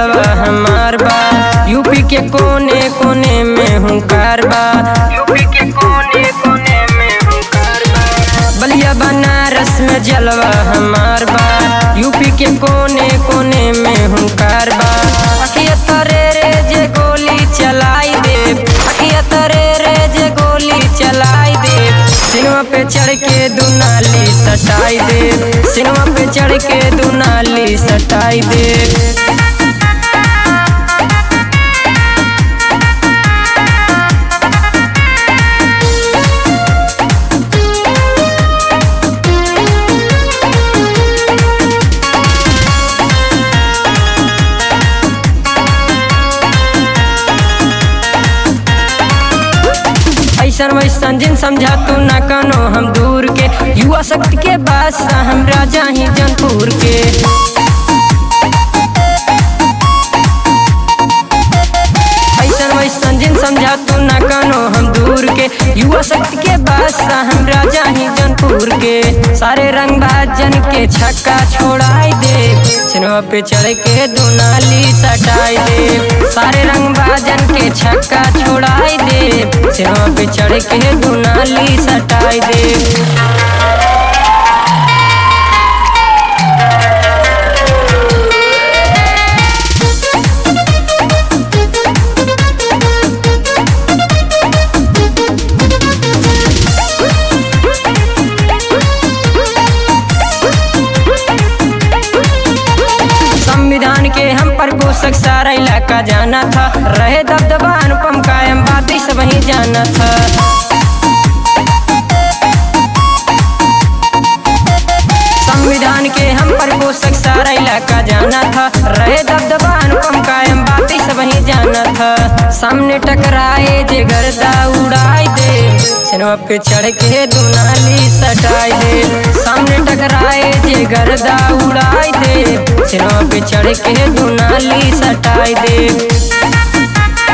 जलवा हमार बा यूपी के कोने कोने में हूँ कारबा यूपी के कोने कोने में हूँ कारबा बलिया बनारस में जलवा हमार बा यूपी के कोने कोने में हूँ कारबा अखिया तरे रे जे गोली चलाई दे अखिया तरे रे जे गोली चलाई दे सिनेमा पे चढ़ के दुनाली सटाई दे सिनेमा पे चढ़ के दुनाली सटाई दे ऐसन वैसन जिन समझा तू ना कनो हम दूर के युवा शक्ति के बादशाह हम राजा ही जनपुर के ऐसन वैसन जिन समझा तू ना कनो हम दूर के युवा शक्ति के बादशाह हम राजा ही जनपुर के सारे रंग भाजन के छक्का छोड़ाई दे सिनेमा पे चढ़ के दुनाली सटाई दे सारे रंग भाजन के छक्का छोड़ाई दे सिनेमा पे चढ़ के दुनाली सटाई दे संविधान के हम पर पोषक सारा इलाका जाना था रहे दबदबा अनुपम कायम बातें सब ही जाना था संविधान के हम पर पोषक सारा इलाका जाना था रहे दबदबा अनुपम कायम बातें सब ही जाना था सामने टकराए जे गर्दा उड़ाई दे सिनेमा पे चढ़ के दुनाली सटाई दे सामने टकराए जे गर्दा उड़ाई दे सिनेमा पे चढ़ के दुनाली सटाई दे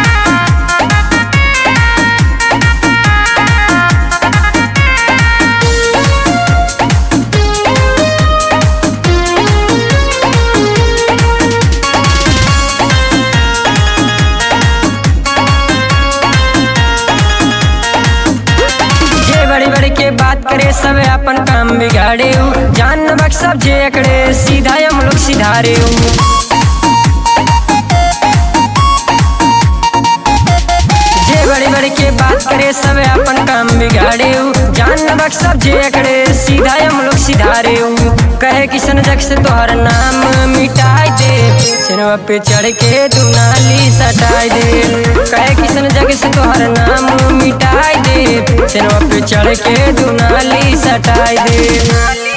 जे बड़ी बड़ी के बात करे सब अपन काम बिगाड़े उ। जान नमक सब जे एकड़े सीधा हम लोग सिधारे उ। जे बड़ी बड़ी के बात करे सब अपन काम बिगाड़े उ। जान नमक सब जे एकड़े सीधा हम लोग सिधारे उ। कहे किशन जग से तोहर नाम मिटाई दे सिनेमा पे चढ़ के दुनाली सटाई दे कहे किशन जग से तोहर नाम मिटाई दे सिनेमा पे चढ़ के दुनाली सटाई दे